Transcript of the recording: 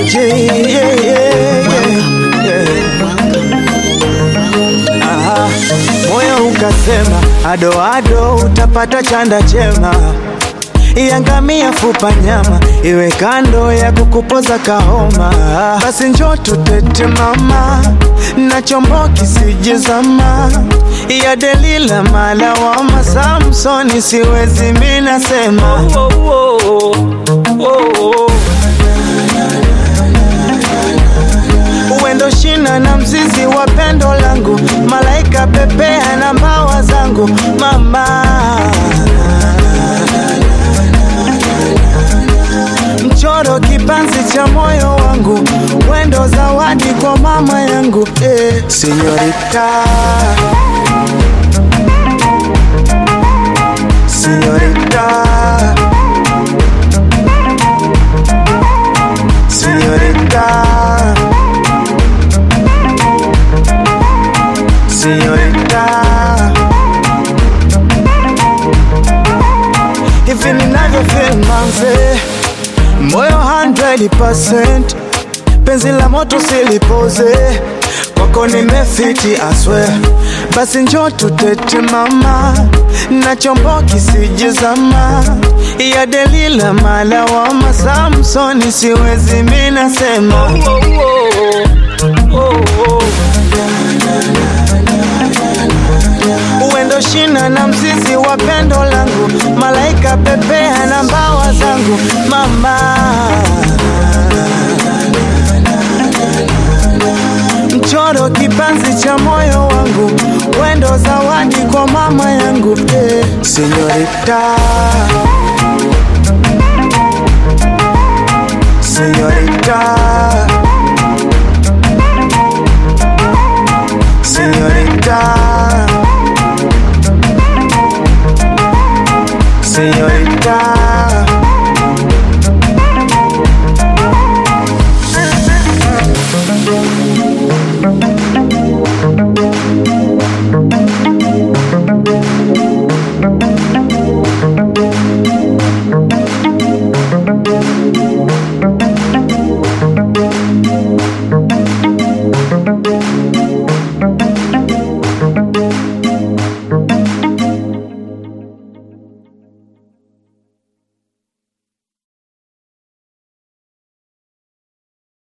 yeah, yeah, yeah, yeah. Aha, moyo ukasema ado ado utapata chanda chema iangamia fupa nyama iwe kando ya kukupoza kahoma basi njo tutete mama na chombo kisijezama ya delila malawama samsoni siwezi minasema oh, oh, oh, oh. uwendo shina na mzizi wa pendo langu malaika pepea na mbawa zangu mama mchoro kipanzi cha moyo wangu wendo zawadi kwa mama yangu eh, sinyorita sinyorita sinyorita sinyorita hivi ninavyo feel manze moyo 100% penzi la moto silipoze kwako nimefiti aswe basi njo tutete mama na chombo kisijezama ya delila malawama samsoni siwezi minasema oh, oh, oh. uwendo shina na mzizi wa pendo langu malaika pepea na mbawa zangu mama mchoro kipanzi cha moyo wangu wendo zawadi kwa mama yangu eh, sinyorita sinyorita sinyorita